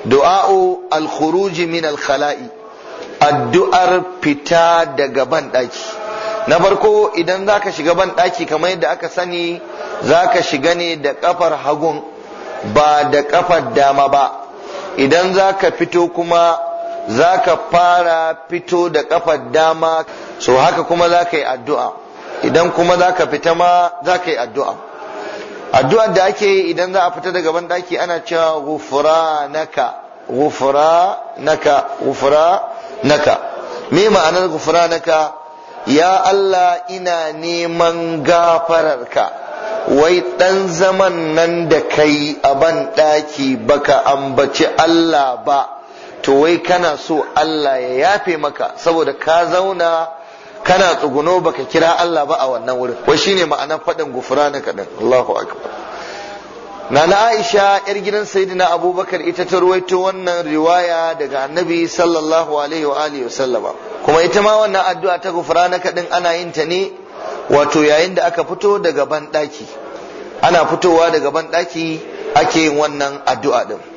du'a'u al-khuruj min al-khala'i addu'ar fita daga ban daki na farko idan zaka shiga ban daki kamar yadda aka sani zaka shiga ne da kafar hagun ba da kafar dama ba idan zaka fito kuma zaka fara fito da kafar dama so haka kuma zaka yi addu'a idan kuma zaka fita ma zaka yi addu'a addu'ar da ake yi idan za a fita daga ban daki ana cewa ghufranaka ghufranaka ghufranaka me ma'anar ghufranaka ya Allah ina neman gafararka wai dan zaman nan da kai a ban daki baka ambaci Allah ba to wai kana so Allah ya yafe maka saboda ka zauna kana tsuguno baka kira Allah ba a wannan wurin wai shine ma'anar faɗin gufranaka din Allahu akbar Nana Aisha yar gidan Sayyidina Abubakar ita ta ruwaito wannan riwaya daga Annabi sallallahu alaihi wa alihi wasallama kuma ita ma wannan addu'a ta gufranaka din ana yin ta ne wato yayin da aka fito daga ban ana fitowa daga ban ake yin wannan addu'a din